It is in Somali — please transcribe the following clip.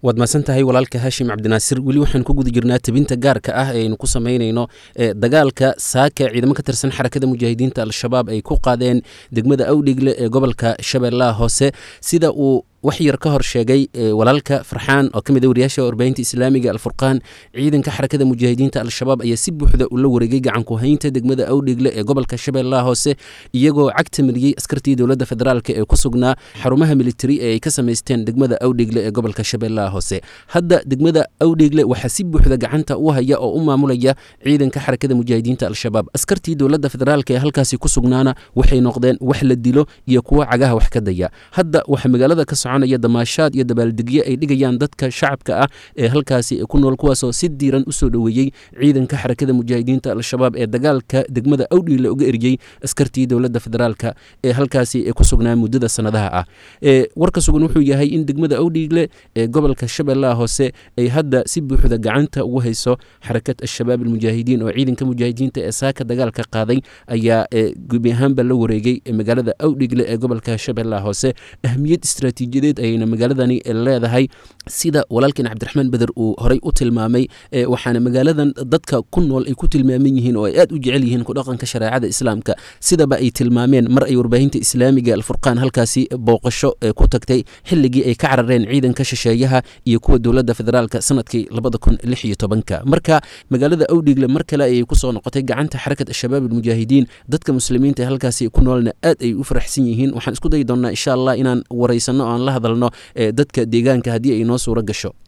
waad mahadsan tahay walaalka haashim cabdinaasir weli waxaan ku guda jirnaa tebinta gaarka ah ee aynu ku samaynayno dagaalka saaka ciidamo ka tirsan xarakada mujaahidiinta al-shabaab ay ku qaadeen degmada awdhigle ee gobolka shabeellaha hoose sida uu wax yar ka hor sheegay walaalka farxaan oo ka mid a wariyaasha warbaahinta islaamiga alfurqaan ciidanka xarakada mujaahidiinta al-shabaab ayaa si buuxda ula wareegay gacanku haynta degmada awdhigle ee gobolka shabeellaha hoose iyagoo cagta mariyey askartii dowladda federaalk ee ku sugnaa xarumaha militari ee ay ka samaysteen degmada awdhigle ee gobolka shabeellaha hoose hadda degmada awdhigle waxaa si buuxda gacanta u haya oo u maamulaya ciidanka xarakada mujaahidiinta al-shabaab askartii dowladda federaalk ee halkaasi ku sugnaana waxay noqdeen wax la dilo iyo kuwo cagaha wax ka daya hadda waxaa magaalada ka soconaya damaashaad iyo dabaaldegyo ay dhigayaan dadka shacabka ah ee halkaasi ku nool kuwaasoo si diiran usoo dhoweeyey ciidanka xarakada mujaahidiinta al-shabaab ee dagaalka degmada awdhigle uga eriyey askartii dowladda federaalk ee halkaasi ku sugnaa muddada sanadaha ah warka sugan wuxuu yahay in degmada awdhigle ee gobolka shabeellaha hoose ay hadda si buuxda gacanta ugu hayso xarakat al-shabaab almujaahidiin oo ciidanka mujaahidiinta ee saaka dagaalka qaaday ayaa gebi ahaanba la wareegay magaalada awdhigle ee gobolka shabeellaha hoose ahmiyad istaraatiijiyadeed ayayna magaaladani leedahay sida walaalkeen cabdiraxmaan beder uu horey u tilmaamay waxaana magaaladan dadka ku nool ay ku tilmaaman yihiin oo ay aad u jecel yihiin kudhaqanka shareecada islaamka sidaba ay tilmaameen mar ay warbaahinta islaamiga alfurqaan halkaasi booqasho ku tagtay xilligii ay ka carareen ciidanka shisheeyaha iyo kuwa dowladda federaalk sanadkii labada kun lix iyo tobanka marka magaalada awdhigle mar kale ayay kusoo noqotay gacanta xarakat al-shabaab almujaahidiin dadka muslimiinta ee halkaasi ku noolna aad ay u faraxsan yihiin waxaan isku dayi doonnaa insha allah inaan waraysano o aan la hadalno dadka deegaanka haddii ay noo suuro gasho